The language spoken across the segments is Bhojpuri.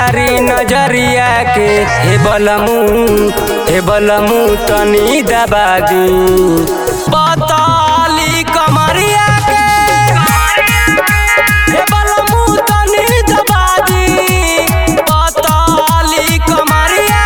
कारी नजरिया के हे बलमू हे बलमू तनी दबादी पताली कमरिया के हे बलमू तनी दबादी पताली कमरिया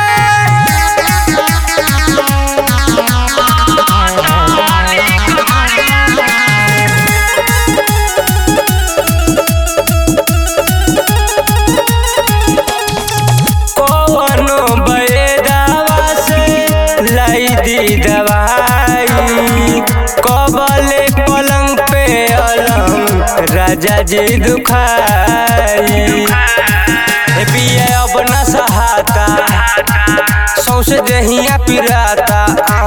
कौनो बैदावा से लाई दी दवाई कबले पलंग पे अलंग राजा जी दुखाई ए बिया अब न सहाता सौसे देहिया पिराता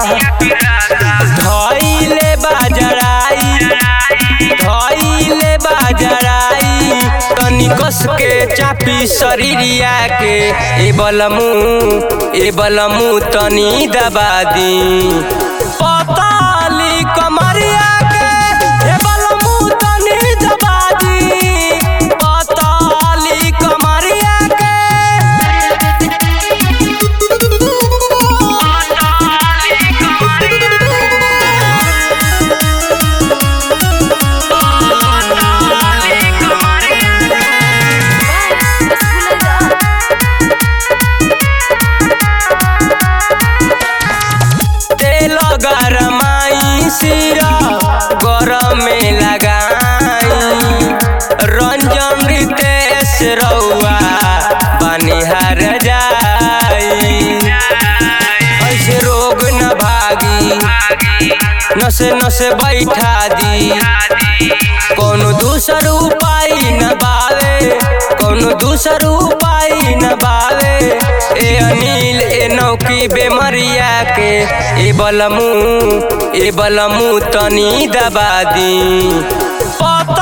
धइले बाजराई धइले बाजराई तनी कस के चापी शरीरिया के ए बलमू ए बलमू तनी दबादी पताली कमरिया के ए बलमू तनी दबादी पताली कमरिया तेल गरमाई सिरा गरम में लगाई रंजन रितेश रउआ बनिहार जाई ऐसे रोग न भागी नसे नसे बैठा दी कोनो दूसर उपाय न बावे कोनो दूसर उपाय न बावे ए अनिल ए नौकी बेमरिया के ए बलमू ए बलमू तनी दबादी पता